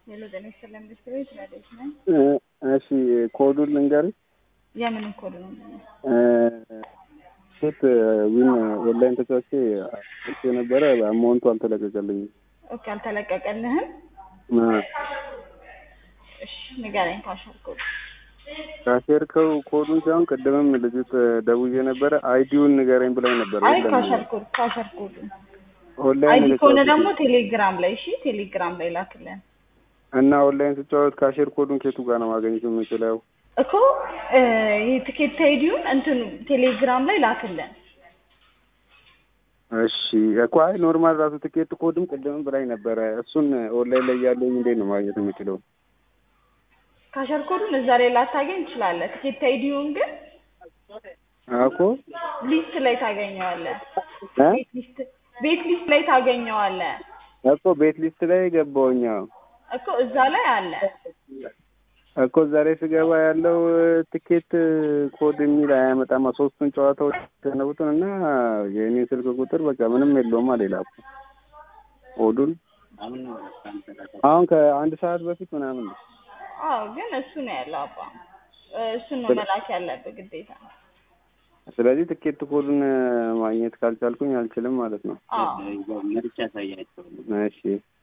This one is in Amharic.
ሄሎ ጤና ይስጥልኝ ሚኒስትር ቤት ረዴት ነኝ። እሺ ኮዱን ልንገርሽ። የምን ኮድ ነው? ሴት ዊን ኦንላይን ተጫውቼ እሱ የነበረ አማውንቱ አልተለቀቀልኝም። ኦኬ አልተለቀቀልህም? አ፣ እሺ ንገረኝ ፓስወርድ ኮድ። ካሸርከው ኮዱን ሳይሆን ቅድምም ልጅት ደውዬ ነበረ አይዲውን ንገረኝ ብላኝ ነበር። አይ የለም። ካሸር ኮድ ካሸር ኮድ ኦንላይን አይዲ ከሆነ የተጫወትኩት ደግሞ ቴሌግራም ላይ እሺ፣ ቴሌግራም ላይ ላክልን እና ኦንላይን ስጫወት ካሼር ኮዱን ኬቱ ጋር ነው ማግኘት የምችለው? እኮ እ፣ የትኬት አይዲውን እንትን ቴሌግራም ላይ ላክልን። እሺ እኮ አይ ኖርማል ራሱ ትኬት ኮድም ቅድምም ብላኝ ነበረ። እሱን ኦንላይን ላይ ያለኝ እንዴት ነው ማግኘት የምችለው? ካሸር ኮዱን እዛ ላይ ላታገኝ ትችላለህ። ትኬት አይዲውን ግን እኮ ሊስት ላይ ታገኘዋለህ። እ? ቤት ሊስት ቤት ሊስት ላይ ታገኘዋለህ እኮ ቤት ሊስት ላይ ገባሁኝ። አዎ እኮ እዛ ላይ አለ። እኮ ዛሬ ስገባ ያለው ትኬት ኮድ የሚል አያመጣማ። ሶስቱን ጨዋታዎች ተነቡትን እና የእኔን ስልክ ቁጥር በቃ ምንም የለውማ ሌላ እኮ ኮዱን አሁን ከአንድ ሰዓት በፊት ምናምን ነው። አዎ ግን እሱ ነው ያለው አባ እ፣ እሱን ነው መላክ ያለብህ ግዴታ። ስለዚህ ትኬት ኮዱን ማግኘት ካልቻልኩኝ አልችልም ማለት ነው። አዎ እሺ